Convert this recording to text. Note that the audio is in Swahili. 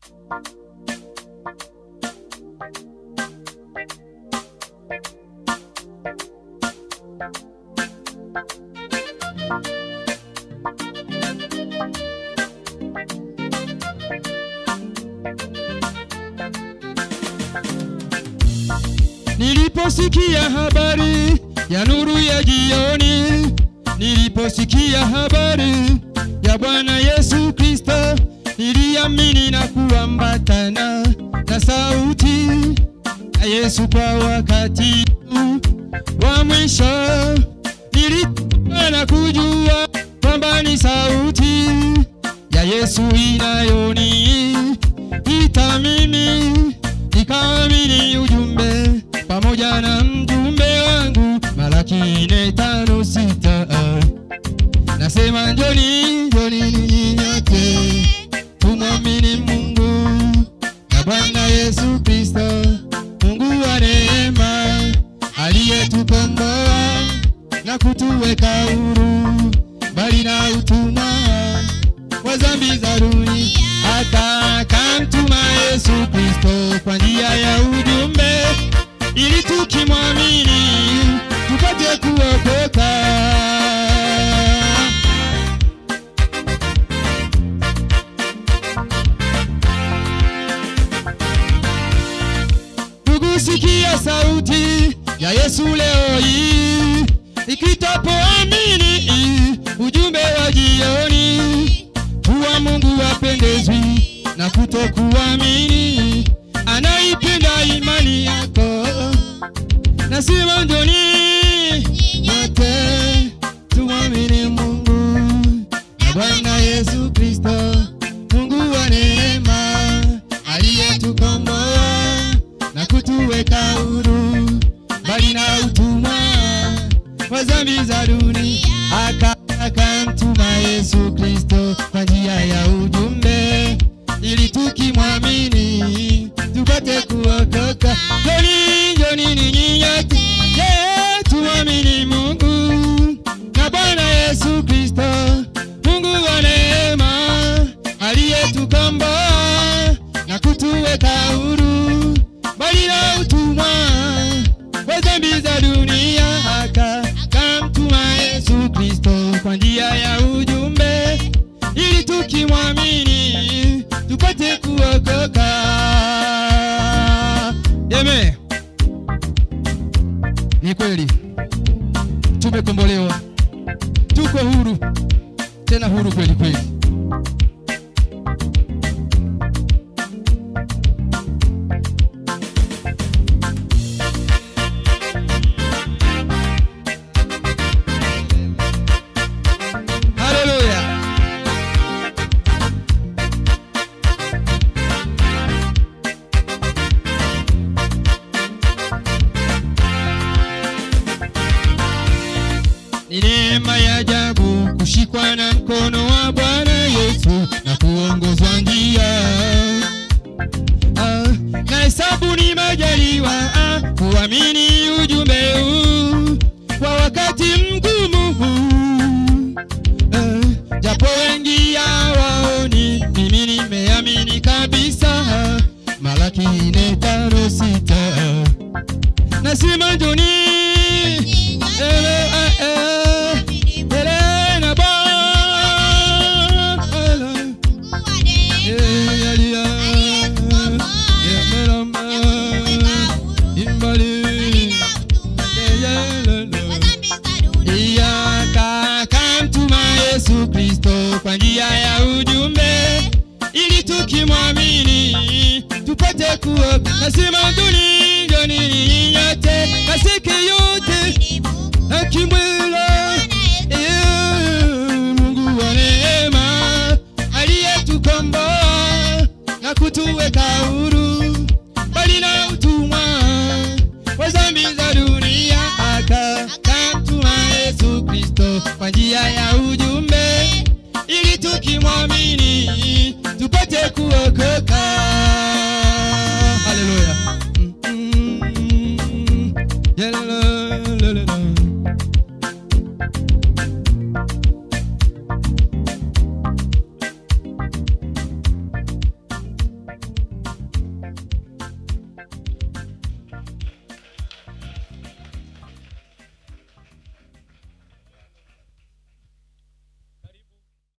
Niliposikia habari ya nuru ya jioni, niliposikia habari ya Bwana Yesu Kristo, niliamini na kuambatana na sauti ya Yesu kwa wakati huu wa mwisho. Nilitaka na kujua kwamba ni sauti ya Yesu inayoniita mimi, nikaamini ujumbe pamoja na mjumbe wangu Malaki nne tano sita nasema njoni, njoni ninyi nyote tumwamini Mungu na Bwana Yesu Kristo, Mungu wa neema aliyetukomboa na kutuweka huru mbali na utumwa wa dhambi za dunia, hata akamtuma Yesu Kristo kwa njia ya ujumbe, ili tukimwamini tupate kuokoka. Ndugu, sikia sauti ya Yesu leo hii ikitapoamini ujumbe wa jioni, kuwa Mungu apendezwi na kutokuamini, anaipenda imani yako. Nasema njoni nyote tumwamini Mungu na Bwana Yesu Kristo, Mungu wa neema aliyetukomboa na kutuweka huru mbali na utumwa wa dhambi za dunia, aka akamtuma Yesu Kristo kwa njia ya ujumbe, ili tukimwamini tupate kuokoka. Njoni, njoni ninyi nyote, yeah, tumwamini Mungu na Bwana Yesu Kristo, Mungu wa neema aliyetukomboa na kutuweka huru mbali na utumwa wa dhambi za dunia, aka akamtuma Yesu Kristo kwa njia ya ujumbe, ili tukimwamini tupate kuokoka. Amen. Ni kweli tumekombolewa, tuko huru, tena huru kweli kweli. Haleluya. Ni neema ya ajabu kushikwa na mkono wa Bwana Yesu na kuongozwa njia. Ah, na hesabu ni majaliwa ah, kuamini ujumbe huu kwa wakati mgumu huu. Ah, japo wengi hawaoni, mimi nimeamini kabisa. Malaki nne tano sita nasema njoni ele, eh, eh, ele na Bwana. Eh, yalia, yemelamba, imbali, yeyelele. Iyaka akamtuma Yesu Kristo kwa njia ya ujumbe, ili tukimwamini tupate kuokoka. Nasema njoni, njoni ninyi nyote, kasiki yote akimwela Mungu wa neema aliyetukomboa na kutuweka huru mbali na utumwa wa dhambi za dunia, aka akamtuma Yesu Kristo kwa njia ya ujumbe, ili tukimwamini tupate kuokoka. Haleluya.